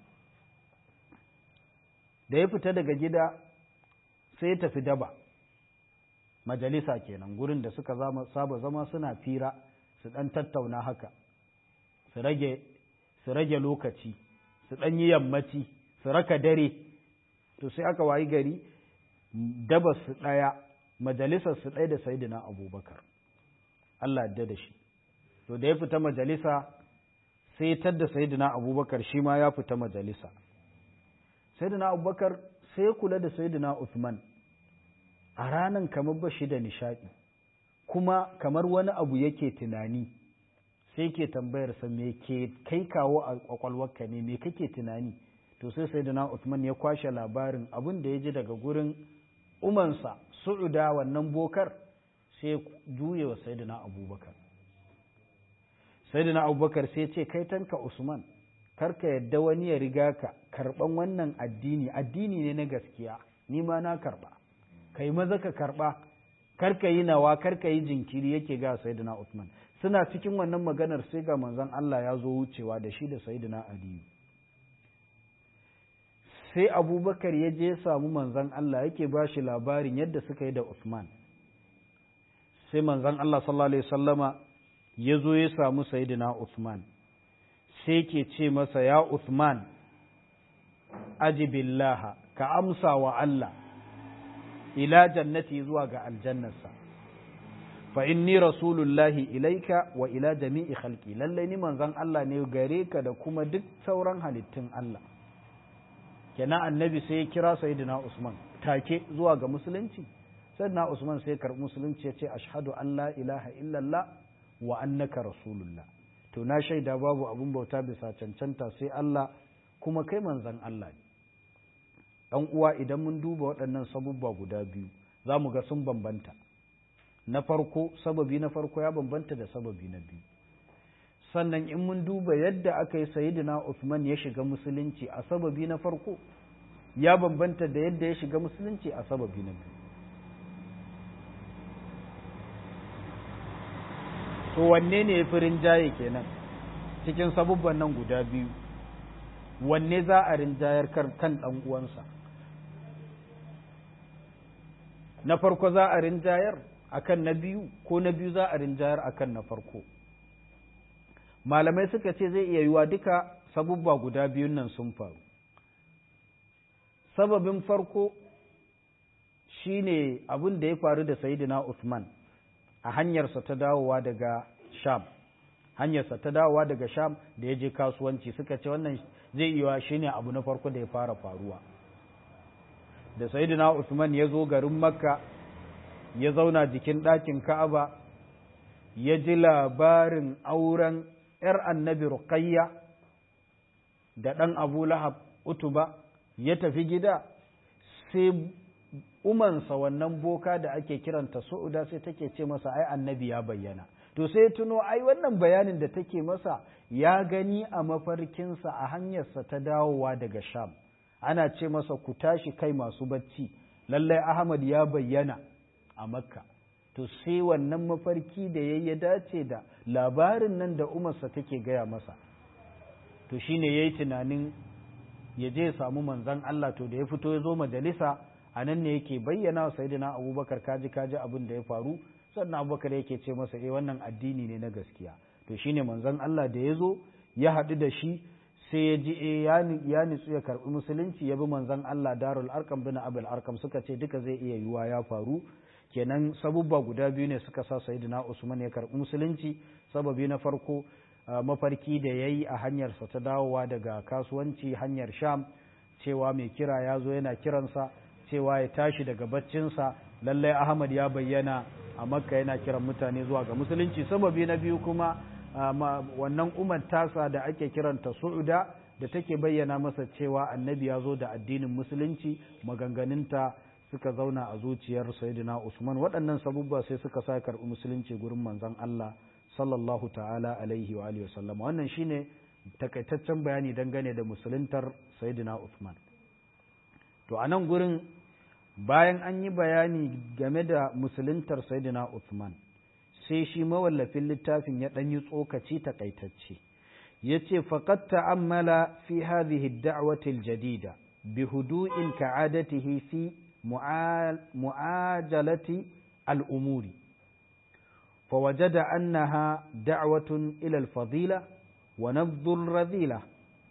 da ya fita daga gida sai ya tafi daba majalisa kenan gurin da suka saba zama suna fira su dan tattauna haka su rage su rage lokaci su dan yi yammaci su raka dare to sai aka wayi gari daba su ɗaya majalisar su ɗaya da sayidina abubakar Allah yadda da shi to da ya fita majalisa sai tadda sayidina abubakar shi ma ya fita majalisa sayidina abubakar sai kula da sayidina Uthman a ranan kamar ba shi da nishaɗi kuma kamar wani abu yake tunani sai ke tambayarsa me ke kai kawo a kwakwalwarka ne me kake tunani to sai sai Uthman ya kwashe labarin abin da ya ji daga gurin umansa su'uda wannan bokar sai juye wa sayyidina abubakar sayyidina abubakar sai ce kai tanka usman karka yadda wani ya riga ka karban wannan addini addini ne na gaskiya ni ma na karba kai maza ka karba karka yi nawa karka yi jinkiri yake ga sayyidina usman suna cikin wannan maganar sai ga manzon Allah ya zo wucewa da shi da sayyidina aliyu sai abubakar ya je samu manzan Allah yake ba shi labarin yadda suka yi da Usman sai manzan Allah sallallahu Alaihi wasallama ya zo ya samu sayidina Usman sai ke ce masa ya Usman ajibillaha ka amsa wa Allah ila jannati zuwa ga aljannarsa fa inni rasulullahi ilaika wa ila jami'i khalqi lallai ni manzan Allah ne gare ka da kuma duk sauran halittun Allah kenan annabi sai ya kira sayyidina Usman take zuwa ga musulunci sayyidina Usman sai karɓi musulunci ya ce ashhadu an la ilaha illallah wa annaka rasulullah to na shaida babu abun bauta bisa cancanta sai Allah kuma kai manzon Allah ne dan uwa idan mun duba waɗannan sabubba guda biyu za mu ga sun bambanta na farko sababi na farko ya bambanta da sababi na biyu sannan in mun duba yadda aka yi sayidina Uthman ya shiga musulunci a sababi na farko ya bambanta da yadda ya shiga musulunci a sababi na biyu to wanne ne ya fi rinjaye kenan cikin sabubban nan guda biyu wanne za a rinjayar kan ɗan uwansa na farko za a rinjayar akan na biyu ko na biyu za a rinjayar akan na farko malamai suka ce zai iya yiwa duka sabubba guda biyun nan sun faru sababin farko shine abin da ya faru da sayidina Uthman a hanyarsa ta dawowa daga Sham hanyarsa ta dawowa daga Sham da ya je kasuwanci suka ce wannan zai iya shine abu na farko da ya fara faruwa da sayidina Uthman ya zo garin Makka ya zauna jikin ɗakin Ka'aba ya ji labarin auren ‘yar annabi Ruqayya da ɗan Abu Lahab Utuba ya tafi gida sai umansa wannan boka da ake kiranta su'uda sai take ce masa ai annabi ya bayyana to sai tuno ai wannan bayanin da take masa ya gani a mafarkinsa a hanyarsa ta dawowa daga sham ana ce masa ku tashi kai masu bacci lallai ahmad ya bayyana a makka to sai wannan mafarki da ya ya dace da labarin nan da umarsa take gaya masa to shine ya yi tunanin ya je ya samu manzan Allah to da ya fito ya zo majalisa a nan ne yake bayyana wa sayidina abubakar kaji kaji abin da ya faru sannan abubakar yake ce masa eh wannan addini ne na gaskiya to shine manzon Allah da ya zo ya haɗu da shi sai ya ji eh ya nitsu ya karɓi musulunci ya bi manzon Allah darul arkam bin abul arkam suka ce duka zai iya yiwa ya faru kenan sabubba guda biyu ne suka sa sayyidina usman ya karɓi musulunci sababi na farko mafarki da ya yi a hanyarsa ta dawowa daga kasuwanci hanyar sham cewa mai kira ya zo yana kiransa cewa ya tashi daga baccinsa lallai ahmad ya bayyana a makka yana kiran mutane zuwa ga musulunci sababi na biyu kuma wannan umar tasa da ake kiranta su'uda da take bayyana masa cewa annabi ya zo da addinin musulunci maganganunta suka zauna a zuciyar sayyidina usman waɗannan sabubba sai suka sa karɓi musulunci gurin manzon Allah sallallahu ta'ala alaihi wa alihi wasallam wannan shine takaitaccen bayani dangane da musuluntar sayyidina usman to a nan gurin bayan an yi bayani game da musuluntar sayyidina usman sai shi mawallafin littafin ya ɗan yi tsokaci takaitacce ya ce faƙad ta'ammala fi hadhihi da'wati al-jadida bi hudu'in ka'adatihi fi mu'ajalati al-umuri فوجد أنها دعوة إلى الفضيلة ونبذ الرذيلة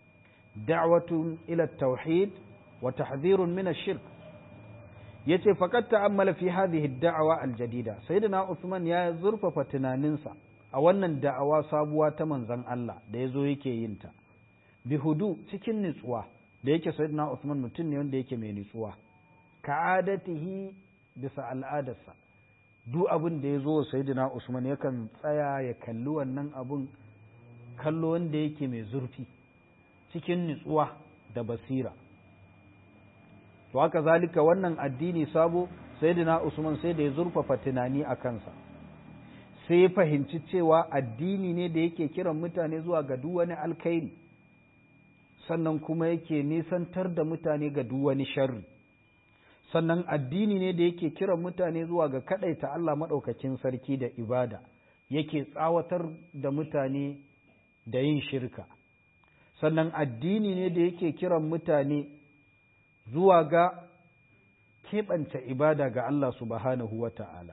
دعوة إلى التوحيد وتحذير من الشرك yace faqad ta'ammala fi hadhihi ad-da'wa al-jadida sayyidina Uthman ya zurfafa tunaninsa a wannan da'awa sabuwa ta manzon Allah da yazo yake yin ta bi hudu cikin nutsuwa da yake sayyidina Uthman mutum ne wanda yake mai nutsuwa ka'adatihi bisa al'adarsa duk abin da ya zo wa sayyidina Usman yakan tsaya ya kalli wannan abun kallo wanda yake mai zurfi cikin nutsuwa da basira to haka zalika wannan addini sabo sayyidina Usman sai da ya zurfafa tunani a kansa sai ya fahimci cewa addini ne da yake kiran mutane zuwa ga duk wani alkhairi sannan kuma yake nisantar da mutane ga duk wani sharri sannan addini ne da yake kiran mutane zuwa ga kaɗaita Allah maɗaukakin sarki da ibada yake tsawatar da mutane da yin shirka sannan addini ne da yake kiran mutane zuwa ga keɓance ibada ga Allah subhanahu wa ta'ala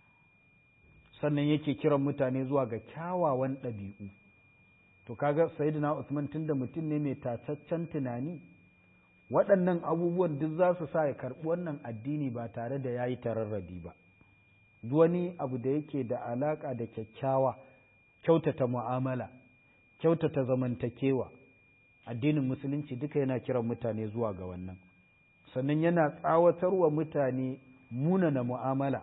sannan yake kiran mutane zuwa ga kyawawan ɗabi'u to kaga sayyidina Usman tunda mutum ne mai tataccen tunani waɗannan abubuwan duk za su sa ya karɓi wannan addini ba tare da ya yi tararrabi ba wani abu da yake da alaƙa da kyakkyawa kyautata mu'amala kyautata zamantakewa addinin musulunci duka yana kiran mutane zuwa ga wannan sannan yana tsawatarwa mutane munana mu'amala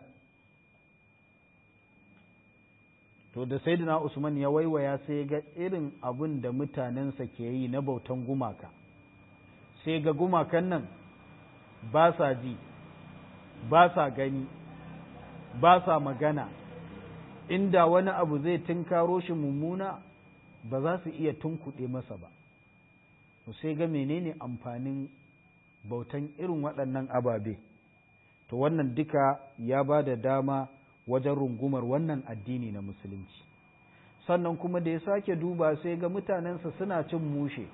to da saidina usman ya waiwaya sai ga irin abin da mutanensa ke yi na bautan gumaka sai ga gumakan nan ba sa ji ba sa gani ba sa magana inda wani abu zai tunkaro shi mummuna ba za su iya tunkuɗe masa ba sai ga menene amfanin bautan irin waɗannan ababe to wannan duka ya ba da dama wajen rungumar wannan addini na musulunci sannan kuma da ya sake duba sai ga mutanensa suna cin mushe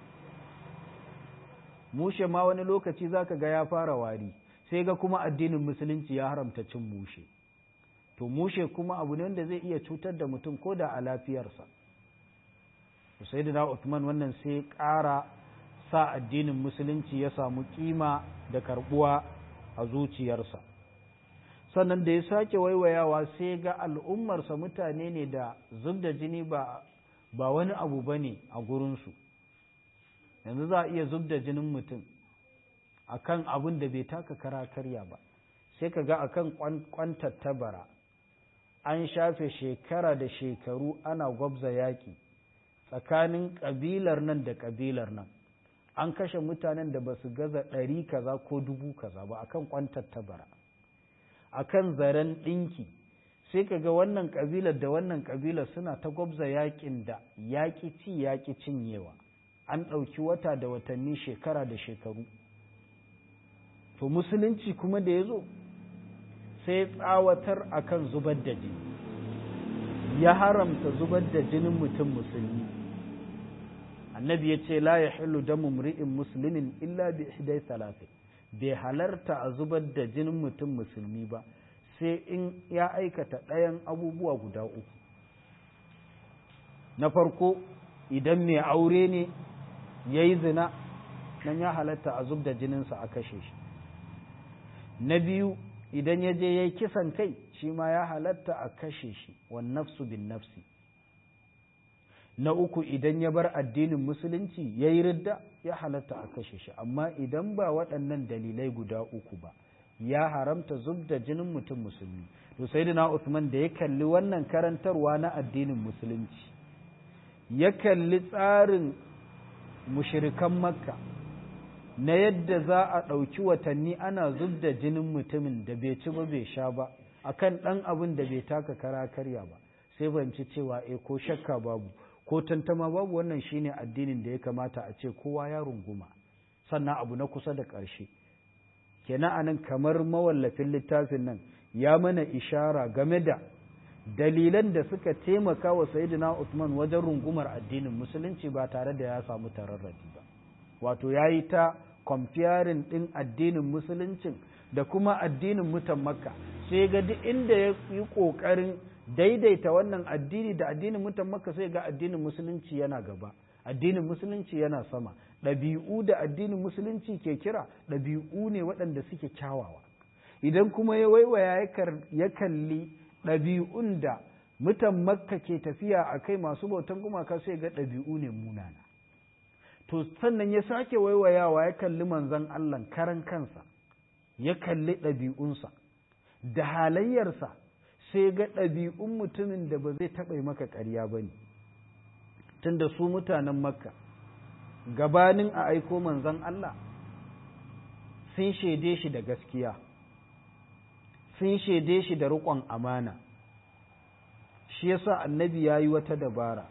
mushe ma wani lokaci zaka ga ya fara wari sai ga kuma addinin musulunci ya haramta cin mushe to mushe kuma abu ne wanda zai iya cutar da mutum ko da a lafiyarsa sai da Uthman wannan sai ƙara sa addinin musulunci ya samu kima da karbuwa a zuciyarsa sannan da ya sake waiwayawa sai ga al'ummarsa mutane ne da zub da jini ba, ba wani abu ba ne a gurinsu yanzu za a iya zub da jinin mutum a kan abin da bai taka kara karya ba sai ka ga a kan kwantattabara an shafe shekara da shekaru ana gwabza yaƙi tsakanin ƙabilar nan da ƙabilar nan an kashe mutanen da ba su gaza ɗari kaza ko dubu kaza ba akan kwantar tabara akan zaren ɗinki sai ka ga wannan ƙabilar da wannan ƙabilar suna ta gwabza yaƙin da yaƙi ci yaƙi cinyewa an ɗauki wata da watanni shekara da shekaru to musulunci kuma da ya zo sai tsawatar akan zubar da jini ya haramta zubar da jinin mutum musulmi annabi ya ce la ya hillu damu mri'in musulmin illa bi ihdai salatin bai halarta a zubar da jinin mutum musulmi ba sai in ya aikata ɗayan abubuwa guda uku na farko idan mai aure ne ya yi zina nan ya halatta a zub da jininsa a kashe shi na biyu idan ya je ya yi kisan kai shi ma ya halatta a kashe shi wan nafsu bin nafsi na uku idan ya bar addinin musulunci ya yi ridda ya halatta a kashe shi amma idan ba waɗannan dalilai guda uku ba ya haramta zub da jinin mutum musulmi to sai na Usman da ya kalli wannan karantarwa na addinin musulunci ya kalli tsarin mushirikan makka na yadda za a ɗauki watanni ana zub da jinin mutumin da bai ci ba bai sha ba akan ɗan abin da bai taka kara karya ba sai fahimci cewa e ko shakka babu ko tantama babu wannan shine addinin da ya kamata a ce kowa ya runguma sannan abu na kusa da ƙarshe kenan anan kamar mawallafin littafin nan ya mana ishara game da dalilan da suka taimaka wa sayyidina Usman wajen rungumar addinin musulunci ba tare da ya samu tararradi ba wato ya yi ta kwamfiyarin ɗin addinin musuluncin da kuma addinin mutan makka sai ga duk inda ya yi ƙoƙarin daidaita wannan addini da addinin mutan makka sai ga addinin musulunci yana gaba addinin musulunci yana sama ɗabi'u da addinin musulunci ke kira ɗabi'u ne waɗanda suke kyawawa idan kuma ya waiwaya ya kalli ɗabi'un da mutan makka ke tafiya a kai masu bautan gumaka sai ga ɗabi'u ne munana to sannan ya sake waiwayawa ya kalli manzon Allah karan kansa ya kalli ɗabi'unsa da halayyarsa sai ga ɗabi'un mutumin da ba zai taɓa maka ƙarya ba ne tunda su mutanen makka gabanin a aiko manzon Allah sun shaide shi da gaskiya sun shaide shi da riƙon amana shi yasa annabi ya yi wata dabara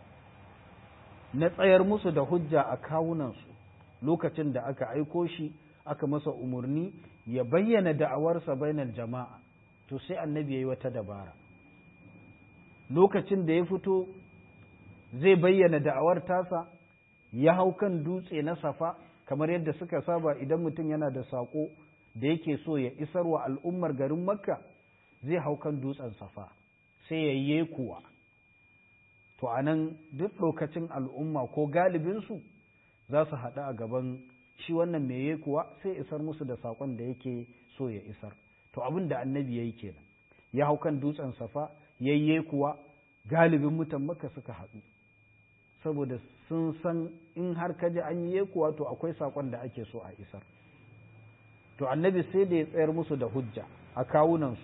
na tsayar musu da hujja a kawunansu lokacin da aka aiko shi aka masa umarni ya bayyana da'awarsa bainar jama'a to sai annabi ya yi wata dabara lokacin da ya fito zai bayyana da'awar tasa ya hau kan dutse na safa kamar yadda suka saba idan mutum yana da saƙo da yake so ya isar wa al'ummar garin makka zai hau kan dutsen safa sai ya yi kuwa to a nan duk lokacin al'umma ko galibinsu za su haɗu a gaban shi wannan mai kuwa sai isar musu da saƙon da yake so ya isar to abin da annabi ya yi kenan ya hau kan dutsen safa yayye kuwa galibin mutan maka suka haɗu saboda sun san in har ka ji an yi kuwa to akwai saƙon da ake so a isar to annabi sai da ya tsayar musu da hujja a kawunansu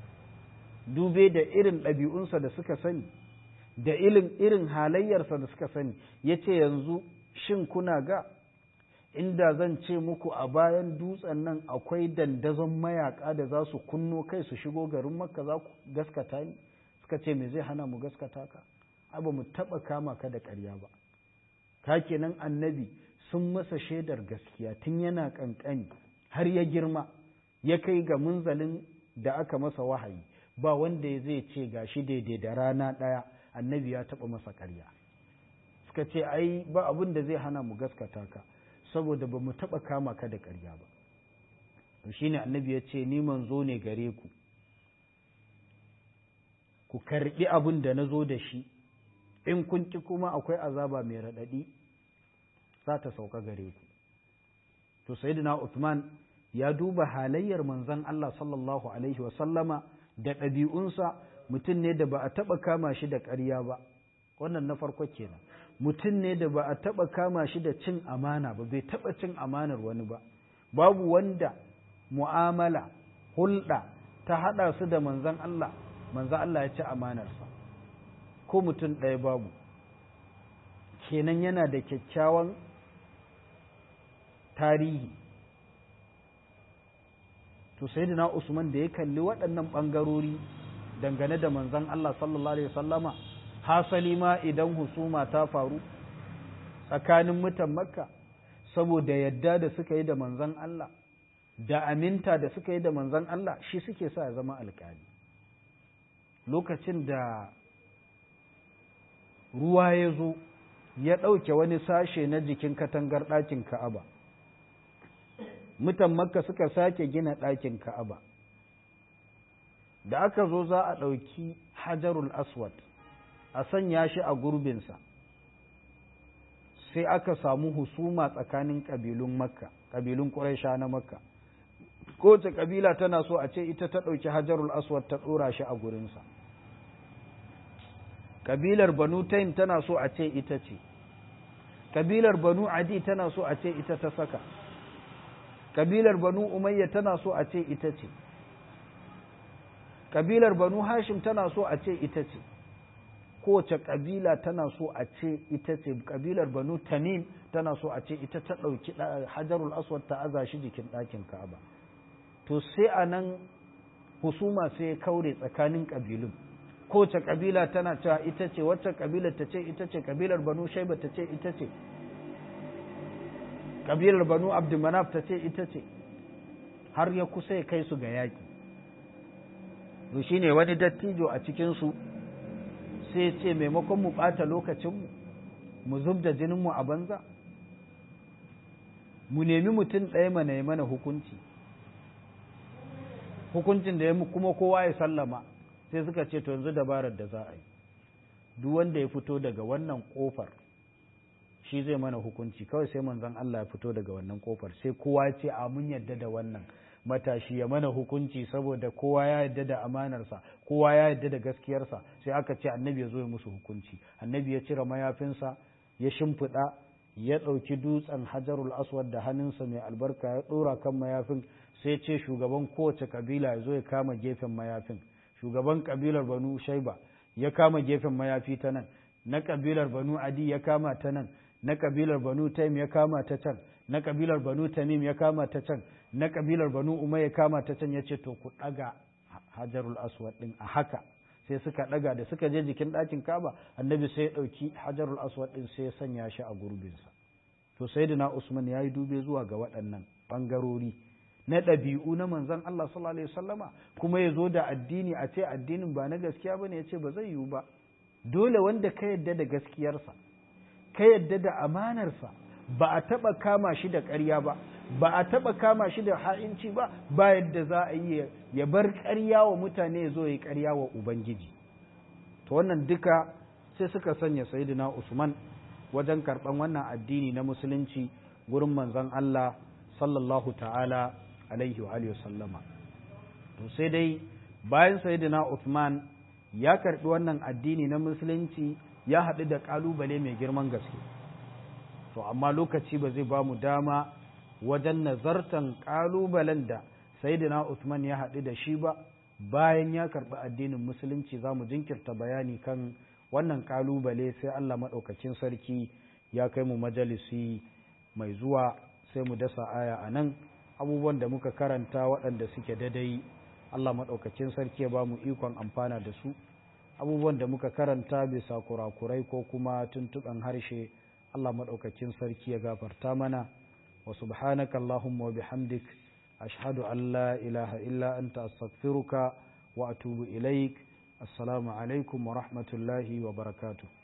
dube da irin ɗabi'unsa da suka sani da irin irin halayyarsa da suka sani ya ce yanzu shin kuna ga inda zan ce muku a bayan dutsen nan akwai dandazon mayaka da za su kunno kai su shigo garin makka za ku gaskata ni suka ce me zai hana mu gaskata ka ba mu taɓa kama ka da ƙarya ba ka kenan annabi sun masa shaidar gaskiya tun yana ƙanƙani har ya girma ya kai ga munzalin da aka masa wahayi ba wanda zai ce gashi daidai da rana ɗaya annabi ya taɓa masa ƙarya suka ce ai ba abin da zai hana mu gaskata ka saboda ba mu taɓa kama ka da ƙarya ba to shine annabi ya ce ni manzo ne gare ku ku karɓi abin da na zo da shi in kun ki kuma akwai azaba mai raɗaɗi za ta sauka gare ku to sayyidina Uthman ya duba halayyar manzon Allah sallallahu alaihi wa sallama da ɗabi'unsa mutum ne da ba a taɓa kama shi da ƙarya ba wannan na farko kenan mutum ne da ba a taɓa kama shi da cin amana ba bai taɓa cin amanar wani ba babu wanda mu'amala hulɗa ta haɗa su da manzan Allah manzan Allah ya ci amanarsa ko mutum ɗaya babu kenan yana da kyakkyawan tarihi to sayyidina usman da ya kalli waɗannan ɓangarori dangane da manzon Allah sallallahu alaihi wasallama hasali ma idan husuma ta faru tsakanin mutan makka saboda yadda da suka yi da manzon Allah da aminta da suka yi da manzon Allah shi suke sa ya zama alƙali lokacin da ruwa ya zo ya ɗauke wani sashe na jikin katangar ɗakin ka'aba mutan makka suka sake gina ɗakin ka'aba da aka zo za a ɗauki hajarul aswad a sanya shi a gurbinsa sai aka samu husuma tsakanin ƙabilun makka ƙabilun ƙuraisha na makka kowace ƙabila tana so a ce ita ta ɗauki hajarul aswad ta ɗora shi a gurinsa ƙabilar banu taim tana so a ce ita ce ƙabilar banu adi tana so a ce ita ta saka ƙabilar banu umayya tana so a ce ita ce ƙabilar banu hashim tana so a ce ita ce kowace ƙabila tana so a ce ita ce ƙabilar banu tamim tana so a ce ita ta ɗauki hajarul aswad ta aza shi jikin ɗakin ka'aba to sai a nan husuma sai ya kaure tsakanin ƙabilun kowace ƙabila tana cewa ita ce wacce ƙabilar ta ce ita ce ƙabilar banu shaiba ta ce ita ce ƙabilar banu abdulmanaf ta ce ita ce har ya kusa ya kai su ga yaƙi to shine wani dattijo a cikinsu sai ce maimakon mu ɓata lokacinmu mu zub da jininmu a banza mu nemi mutum ɗaya mana ya mana hukunci hukuncin da ya kuma kowa ya sallama sai suka ce to yanzu dabarar da za a yi duk wanda ya fito daga wannan kofar shi zai mana hukunci kawai sai manzon Allah ya fito daga wannan kofar sai kowa ya ce a mun yadda da wannan matashi ya mana hukunci saboda kowa ya yadda da amanarsa kowa ya yadda da gaskiyarsa sai aka ce annabi ya zo ya musu hukunci annabi ya cire mayafinsa ya shimfiɗa ya ɗauki dutsen hajarul aswad da hannunsa mai albarka ya ɗora kan mayafin sai ce shugaban kowace kabila ya zo ya kama gefen mayafin shugaban kabilar banu shaiba ya kama gefen mayafi ta nan na kabilar banu adi ya kama ta nan na kabilar banu taim ya kama ta can na kabilar banu tamim ya kama ta can na kabilar banu umar ya kama ta can ya ce to ku ɗaga hajarul aswad ɗin a haka sai suka ɗaga da suka je jikin ɗakin kaba annabi sai ya ɗauki hajarul aswad ɗin sai ya sanya shi a gurbinsa to sayyidina usman ya yi dube zuwa ga waɗannan ɓangarori na ɗabi'u na manzon Allah sallallahu alaihi wasallama kuma ya zo da addini a ce addinin ba na gaskiya bane ya ce ba zai yiwu ba dole wanda ka yadda da gaskiyarsa ka yadda da amanarsa ba a taɓa kama shi da ƙarya ba ba a taɓa kama shi da ha'inci ba ba yadda za a yi ya bar ƙarya wa mutane ya zo ya ƙarya wa ubangiji to wannan duka sai suka sanya sayyidina usman wajen karɓan wannan addini na musulunci gurin manzon Allah sallallahu ta'ala alaihi wa sallama to sai dai bayan sayyidina Uthman ya karbi wannan addini na musulunci ya haɗu da ƙalubale mai girman gaske to amma lokaci ba zai ba mu dama wajen nazartan ƙalubalen da sayyidina Uthman ya haɗu da shi ba bayan ya karbi addinin musulunci za mu jinkirta bayani kan wannan ƙalubale sai Allah maɗaukacin sarki ya kai mu majalisi mai zuwa sai mu dasa aya a nan abubuwan da muka karanta waɗanda suke dadai Allah maɗaukacin sarki ya ba mu ikon amfana da su abubuwan da muka karanta bisa kurakurai ko kuma tuntuɓen harshe Allah maɗaukacin sarki ya gafarta mana wa subhanaka Allahumma wa bihamdik ashhadu an la ilaha illa anta astaghfiruka wa atubu ilaik assalamu alaikum wa rahmatullahi wa barakatuh